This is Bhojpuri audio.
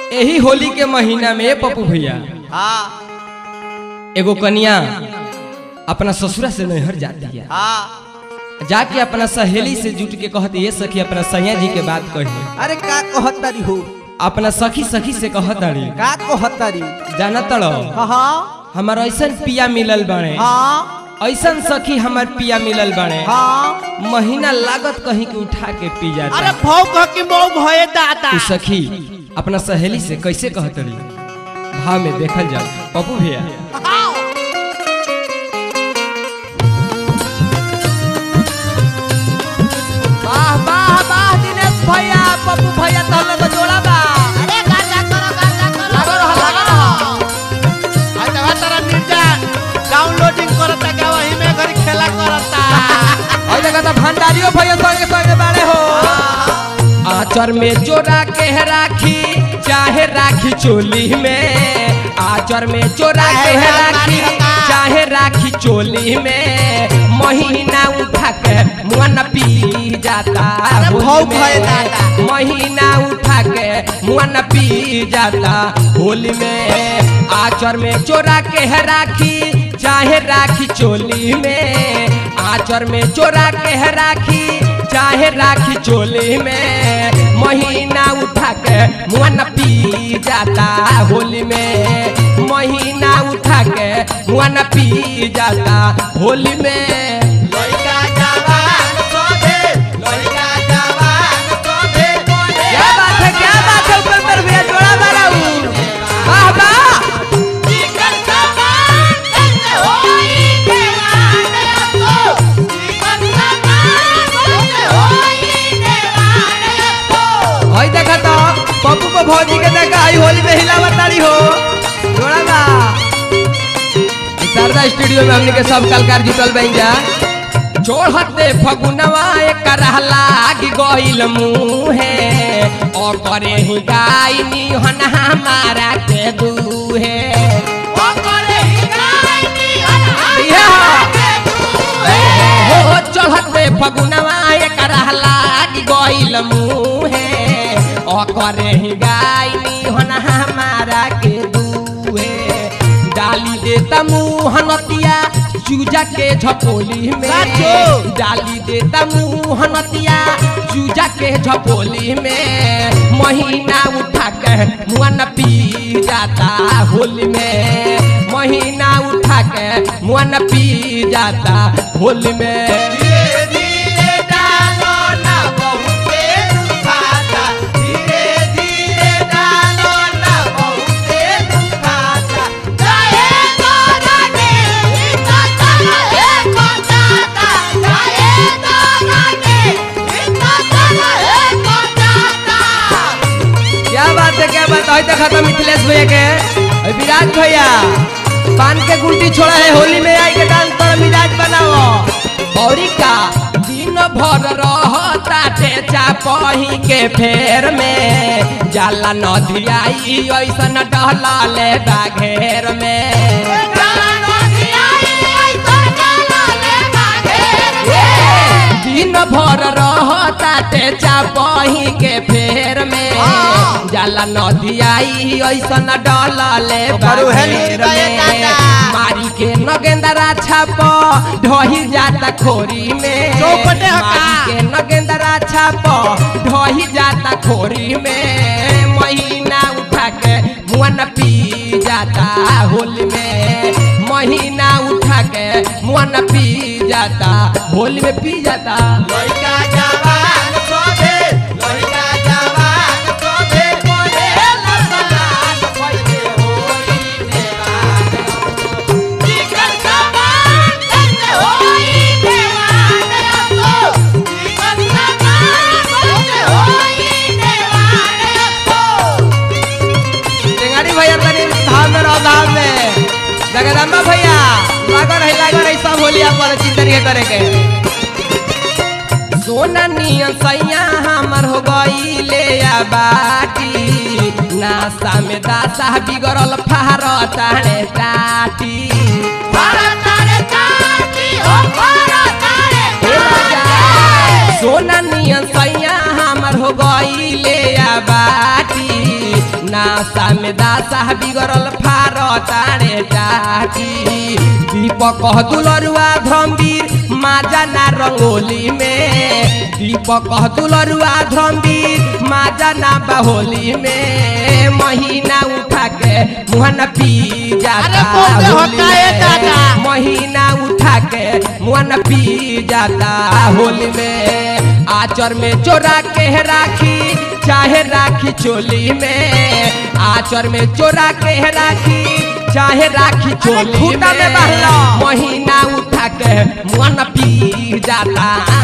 यही होली के महीना में पप्पू भैया हाँ एगो कन्या अपना ससुरा से नैहर जाती है हाँ जाके अपना सहेली से जुट के कहती ये सखी अपना सैया जी के बात कही अरे का कहतारी हो अपना सखी सखी से कहताड़ी का कहतारी जाना तड़ो हाँ हाँ हमार ऐसन पिया मिलल बने हाँ ऐसन सखी हमार पिया मिलल बने हाँ महीना लागत कहीं के उठा के पी अरे जाता भाव कह के मऊ भये दादा तू सखी अपना सहेली से कैसे कहतड़ी भाव में देखल जाओ पप्पू भैया वाह वाह वाह दिनेश भैया पप्पू भैया तहले तो जोड़ा बा अरे गाजा करो गाजा करो लागो रहो लागो रहो आज तवा तारा निर्जा डाउनलोडिंग करता का वही में घर खेला करता और देखा तो भंडारियों भैया संगे संगे बाड़े हो आचर में जोड़ा के राखी चाहे राखी चोली में आचर में जोड़ा के राखी चाहे राखी चोली में महीना उठा के मुअन पी जाता अरे होली भाव में। भय दादा। महीना उठा के मुअन पी जाता होली में आचर में चोरा के है राखी चाहे राखी चोली में आचर में चोरा के है राखी चाहे राखी चोली में महीना उठा के मुअन पी जाता होली में महीना उठा के मुअन पी जाता होली में लइका जवान सोधे लइका जवान सोधे क्या बात है क्या बात है ऊपर पर भैया जोड़ा मारा हूँ वाह वाह चिकन सामान कैसे होई देवाने को चिकन सामान कैसे होई देवाने को हई देखा तो पप्पू को भौजी के देखा आई होली में हिला बताड़ी हो जोड़ा बा ई शारदा स्टूडियो में हमने के सब कलाकार जुटल बन जा चोढ़ते फगुनवा एक लाग गइल मुहे और करे ही गायनी हन हमारा के दूहे ओ करे ही गायनी भैया। अनहार हो चढ़ते फगुनवा एक लाग गइल मुहे और करे ही गायनी हन हमारा के दूहे डाली देता मुँह नतिया चूजा के झपोली में साचो। डाली देता मुँह नतिया चूजा के झपोली में महीना उठा के मुआ न पी जाता होली में महीना उठा के मुआ न पी जाता होली में धीरे धीरे डालो ना बहुते दुखाता धीरे धीरे डालो ना बहुते दुखाता जाए तो रानी इतना चला है कोटाता जाए तो रानी इतना चला है कोटाता क्या बात है क्या बात है देखा था मिथिलेश भैया के और विराट भैया पान के गुंटी छोड़ा है होली में आई के डांस कर मिजाज बनाओ औरी का दिन भर रहता टेचा पही के फेर में जाला नदी आई ऐसन डहला ले घेर में चला नदी आई आई तो चला ले बागेर में दिन भर रहता टेचा पही के फेर में जाला नदी आई ऐसन डलले ओकर उहे नीचे बागेर बाए में दादा। मारी के नगेंदरा छाप ढही जाता खोरी में चौपटे हका। मारी के नगेंदरा छाप ढही जाता खोरी में महीना उठा के मुअन पी जाता होली में महीना उठा के मुअन पी जाता होली में पी जाता लइका जवान सोधे लइका जवान सोधे मोरे लसलान पहिले होई देवान चिकन सामान कैसे होई देवाने को चिकन सामान कैसे होई देवाने को टेंगारी भैया तनी धाम में रहो धाम में जगदम्बा भैया लागो रही लागो रही सब होली अपन चिंतन के करे के सोना नियन सैया हमर हो गई ले आ बाटी नासा में दासा बिगड़ल फार ताणे टाटी भारतारे काटी हो भारतारे हे राजा, सोना नियन सैया हमर हो गई ले आ बाटी ना नासा में दासा बिगड़ल फार तारे टाटी दीपक दुलरुआ धम्बीर माजा ना रंगोली में दीपक दुलरुआ धम्बीर माजा ना बहोली में महीना उठा के मुहन पी जाता अरे बोल दे होली होता है में। दादा। महीना उठा के मुहन पी जाता होली में आचर में चोरा के राखी चाहे राखी चोली में आचर में चोरा के राखी चाहे राखी चोली खूंटा में में बहला। महीना उठा के मुहन पी जाता